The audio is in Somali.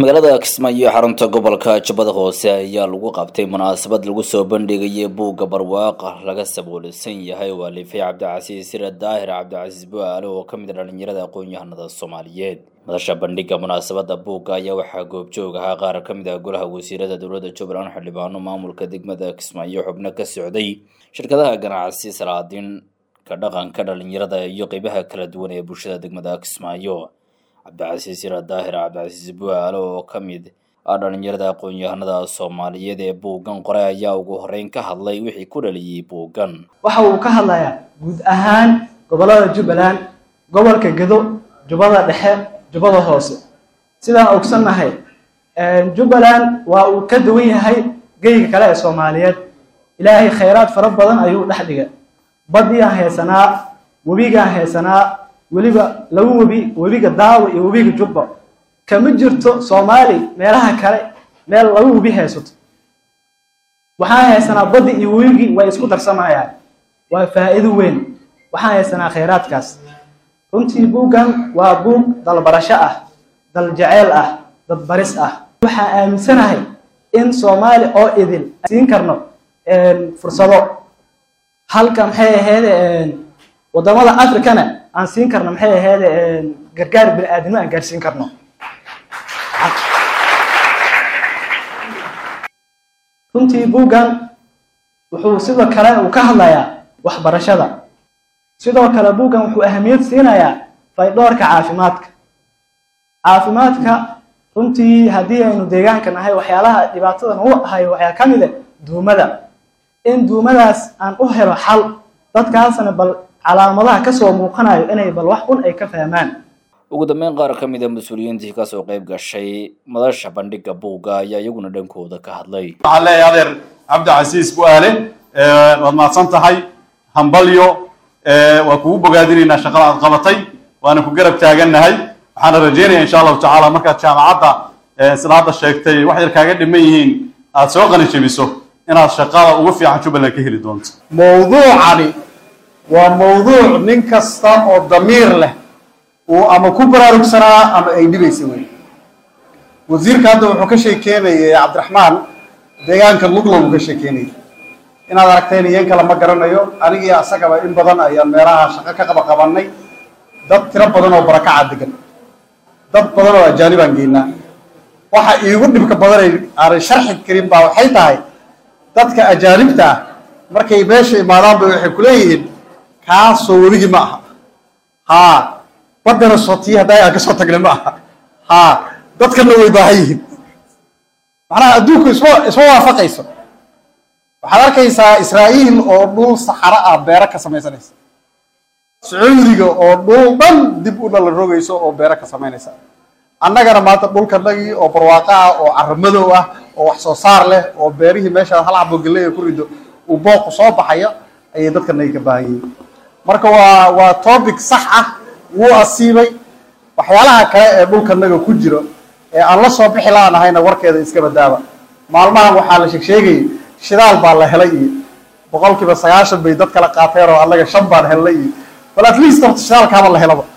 magaalada kismaayo xarunta gobolka jubbada hoose ayaa lagu qabtay munaasabad lagu soo bandhigayay buugga barwaaqa laga saboolisan yahay oo alifay cabdicasiis sira daahir cabdicasiis bu-aale oo ka mid a dhalinyarada aqoon-yahanada soomaaliyeed madasha bandhigga munaasabada buugga ayaa waxaa goobjoog ahaa qaar ka mid ah golaha wasiirada dowladda jubbaland xildhibaano maamulka degmada kismaayo xubno ka socday shirkadaha ganacsi salaadiin ka dhaqanka dhalinyarada iyo qeybaha kala duwan ee bulshada degmada kismaayo cabdicasiis sira daahir cabdicasiis bu-aale oo ka mid ah dhalinyarada aqoon-yahanada soomaaliyeed ee buuggan qoray ayaa ugu horeyn ka hadlay wixii ku dhaliyey buuggan waxa uu ka hadlayaa guud ahaan gobollada jubbaland gobolka gedo jubbada dhexe jubbada hoose sidaan ogsannahay jubbaland waa uu ka duwan yahay geyga kale ee soomaaliyeed ilaahay khayraad fara badan ayuu dhex dhigay badiyaan haysanaa webigaan haysanaa weliba laba webi webiga daawo iyo webiga jubba kama jirto soomaali meelaha kale meel laba webi haysato waxaan haysanaa baddi iyo webigii way isku darsamayaan waa faa'iido weyn waxaan haysanaa khayraadkaas runtii buuggan waa buug dalbarasho ah dal jaceyl ah dadbaris ah waxaan aaminsanahay in soomaali oo idin siin karno fursado halka maxay ahayd wadamada africana aan siin karno maxay ahayd gargaar bini aadamno aan gaarsiin karno runtii buuggan wuxuu sidoo kale uu ka hadlayaa waxbarashada sidoo kale buuggan wuxuu ahamiyad siinayaa faydhoorka caafimaadka caafimaadka runtii haddii aynu deegaanka nahay waxyaalaha dhibaatadan u hayo waxaa ka mid a duumada in duumadaas aan u helo xal dadkaasna bal calaamadaha kasoo muuqanayo inay bal wax un ay ka fahmaan ugu dambeyn qaar ka mid a mas-uuliyiintii kasoo qayb gashay madasha bandhigga buugga ayaa iyaguna dhankooda ka hadlay waxaan leeyahay adeer cabdicasiis bu-aale waad mahadsan tahay hambalyo waa kugu bogaadinaynaa shaqada aad qabatay waana ku garab taagannahay waxaana rajeynaya insha allahu tacaala markaad jaamacadda sida hadda sheegtay wax yar kaaga dhiman yihiin aad soo qani jebiso inaad shaqada ugu fiican jubbaland ka heli doonto mawduucani waa mawduuc nin kasta oo damiir leh uu ama ku baraarugsanaa ama ay dhibaysa wey wasiirka hadda wuxuu ka sheekeynayay cabdiraxmaan deegaanka luglow uu ka sheekeynayay inaad aragteen iyan kale ma garanayo anigii asagaba in badan ayaan meelaha shaqo ka qaba qabanay dad tiro badan oo barakaca degan dad badan oo ajaanibaan geynaa waxa iigu dhibka badanay aanay sharxi karin baa waxay tahay dadka ajaanibta ah markay meesha imaadaan bay waxay kuleeyihiin kaasoo webigii ma aha haa baddana sotiyi haddaa aan ka soo tagnay ma aha haa dadkana way baahan yihiin macnaha adduunku isma isma waafaqayso waxaad arkaysaa israa'iil oo dhul saxaro ah beero ka samaysanaysa sacuudiga oo dhul dhan dib u dhala rogayso oo beero ka samaynaysa annagana maanta dhulkanagii oo barwaaqo ah oo caramadow ah oo wax soo saar leh oo beerihii meesha hal xabo galley ku rido uu booqu soo baxayo ayay dadkanagi ka baahan yihiin marka waa waa topic sax ah wuu asiibay waxyaalaha kale ee dhulkanaga ku jiro ee aan la soo bixi laanahayna warkeeda iska badaaba maalmahan waxaa la sheegsheegayay shidaal baa la helay iyo boqolkiiba sagaashan bay dad kala qaateen oo annaga shan baan helnay iyo bal at least horta shidaalkaaba la helaba